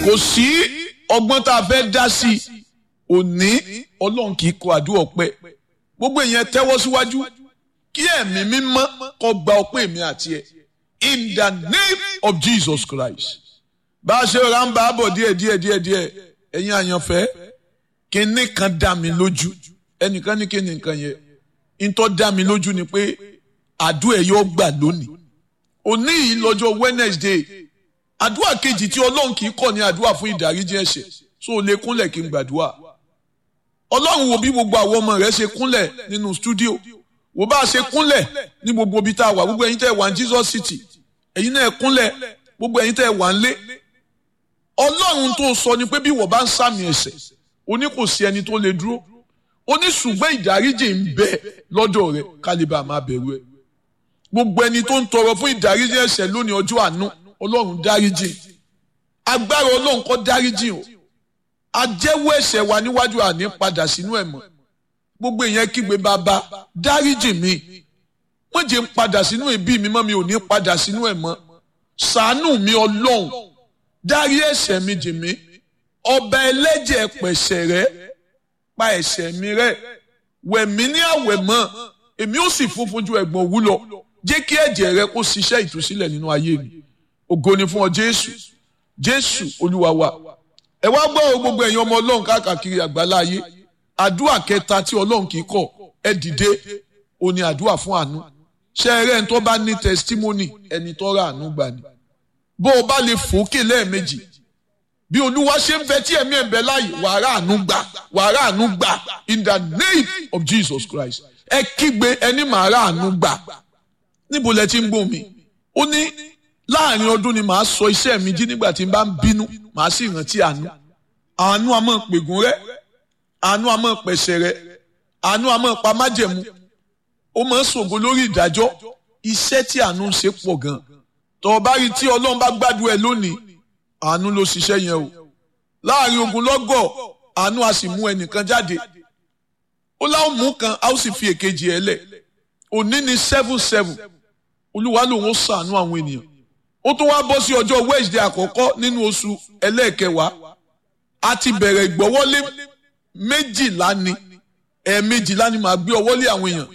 kò sí ọgbọ́n tá a fẹ́ dá sí i òní ọlọ́run kì í kọ àdúrà ọpẹ́ gbogbo èèyàn tẹ́wọ́ síwájú kí ẹ̀mí mímọ́ kó gba ọpẹ́ mi àti ẹ̀ in the name of Jesus Christ bá a ṣe ra ń bá a bọ̀ díẹ̀ díẹ̀ díẹ̀ díẹ̀ ẹ̀yin àyànfẹ́ kínní kan dá mi lójú ẹnìkan ní kínní nǹkan yẹn ntọ́ dá mi lójú ni pé àdúrà ẹ̀ yóò gbà lónìí òní yìí lọ́jọ́ Wednesday àdúrà kejì tí ọlọ́run kì í kọ̀ ní àdúrà fún ìdáríjì ẹ̀ṣẹ̀ so o lè kúnlẹ̀ kí n gbàdúrà ọlọ́run wo bí gbogbo àwọn ọmọ rẹ̀ ṣe kúnlẹ̀ nínú stúdíò wo bá a ṣe kúnlẹ̀ ní gbogbo ibi tá a wà gbogbo ẹ̀yin tẹ́ ẹ wà ní Jesus City ẹ̀yin náà kúnlẹ̀ gbogbo ẹ̀yin tẹ́ ẹ wà ń lé ọlọ́run tó sọ ni pé bí wọ́n bá ń sàmì ẹ̀ṣẹ̀ o ní kò sí ẹni tó lè dúró o ní ṣùgbọ́n ìdáríjì ń bẹ lọ́dọ̀ rẹ̀ kálíbà máa bẹ̀rù ẹ̀ gbogbo ẹni tó ń tọrọ fún ìdáríjì ẹ̀ṣẹ̀ lónìí ọjọ́ àánú ọlọ́run dáríjì agbára ọlọ́run kó dáríjì o ajẹ́wọ́ ẹ̀ṣẹ̀ wa níwájú àní padà sínú ẹ̀ mọ́ gbogbo èèyàn kígbe bàbá dáríjì mi wọ́n jẹ́ ń padà sínú ẹbí mi mọ́ mi ò ní padà sínú ẹ̀ mọ́ ṣàánú mi ọlọ́run dárí ẹ̀ṣẹ̀ mi jì mí ọba ẹlẹ́jẹ̀ pẹ̀ṣẹ̀ rẹ́ pa ẹ̀ṣẹ̀ mi rẹ́ wẹ̀ mí ní àwẹ̀ mọ́ èmi ó sì funfun ju ẹ̀gbọ̀n òwú lọ jẹ́ kí ẹ̀jẹ̀ rẹ kó ṣiṣẹ́ ìtúsílẹ̀ nínú ayé mi ògo ni fún ọ jésù jésù olúwa wa ẹ wá gbọ́ ọ gbogbo ẹ̀yin ọmọ ọlọ́run káàkiri àgbálá ayé àdúrà kẹta tí ọlọ́run kì í kọ̀ ẹ dìde ó ní àdúrà fún àánú ṣé ẹ rẹ́ ẹni tó bá ní testimony ẹni tó ra àánú gbà ni bó o bá lè fòókè lẹ́ẹ̀mejì bí olúwa ṣe ń fẹ́ tí ẹ̀mí ẹ̀ ń bẹ láàyè wàrà àánú gbà wàrà àánú gbà in the name of Jesus Christ ẹ kígbe ẹni màá rà àánú gbà níbo lẹ ti ń gbọ́ mi ó ní láàrin ọdún ni màá sọ iṣẹ́ mi jí nígbà tí n bá ń bínú màá sì rántí àánú àánú a máa pègùn rẹ àánú a máa pẹ̀sẹ̀ rẹ àánú a máa pa májẹ̀mú ó máa ń ṣògo lórí ìdájọ́ iṣẹ́ tí àánú ń ṣe pọ̀ gan tọ́ ọ bá rí tí ọlọ́run bá gbádùn ẹ lónìí àánú ló ṣiṣẹ́ yẹn o láàrin ogun lọ́gọ̀ àánú a sì mú ẹnìkan jáde ó láwọn mú kan a ó sì fi èkejì ẹ lẹ̀ òní ni seven seven olúwa lòun ó ṣàánú àwọn ènìyàn ó tún wá bọ́ sí ọjọ́ Wednesday àkọ́kọ́ nínú oṣù ẹlẹ́ẹ̀kẹwàá a ti bẹ̀rẹ̀ ìgbọ́wọ́lé méjìlá ni ẹ̀ẹ̀mejìlá ni màá gbé ọwọ́lé àwọn èèyàn